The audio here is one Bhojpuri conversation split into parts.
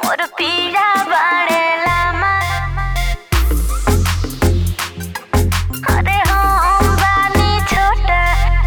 मोर पीरा बाड़े लामा अरे हम बानी छोटा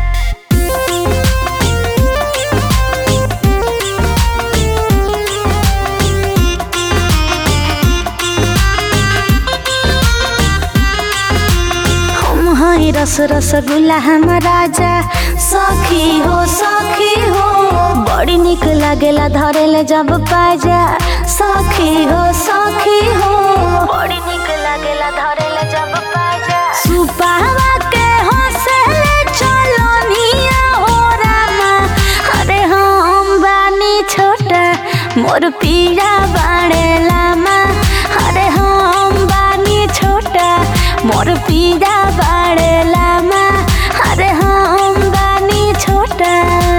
हम हई रस रसगुल्ला हम राजा सखी हो सखी हो बड़ी निक लागेला धरेले जब पाजा सखी हो सखी हो बड़ी निक लागेला धरेले जब पाजा सुपावा के हंसले चलो निया हो रामा अरे हम बानी छोटा मोर पीरा बाड़े लामा अरे हम बानी छोटा मोर पीरा बाड़े लामा अरे हम बानी छोटा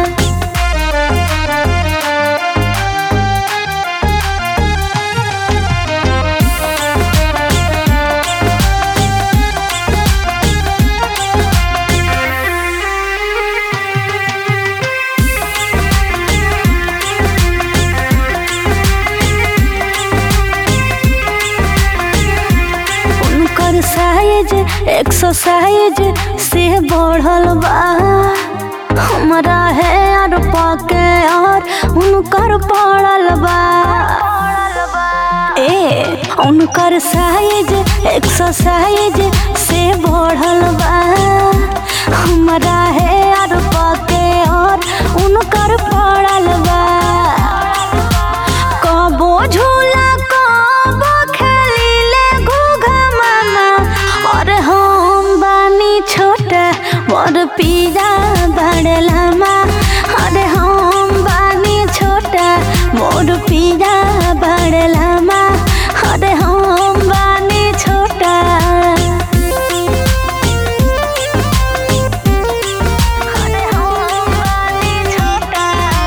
उनकर साइज एक्सरसाइज से बढ़ल बा हमरा है और पके और उनकर पड़ल बा ए उनकर साइज एक्सरसाइज से बढ़ल बा हमरा है और पके और उनकर पड़ल बा कबो झूला कबो खेलीले घूघा मामा और हम बानी छोटा मोर पीरा बड़लामा अरे हम बानी छोटा मोर पीरा बड़लामा अरे हम बानी छोटा अरे हम बानी छोटा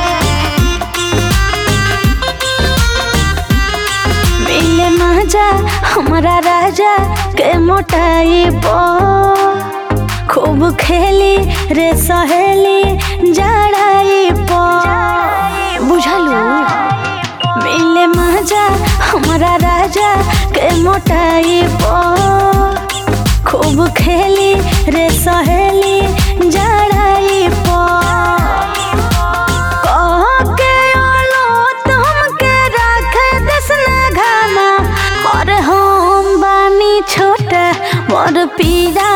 मिले मजा हमारा राजा के मोटाई बो खूब खेली रे सहेली जड़ाई पो बुझलू मिले मजा हमारा राजा के मोटाई बो खूब खेली रे सहेली जड़ाई पो कह के आलो तुमके राखे दसना घामा और हम बानी छोटा मोर पीरा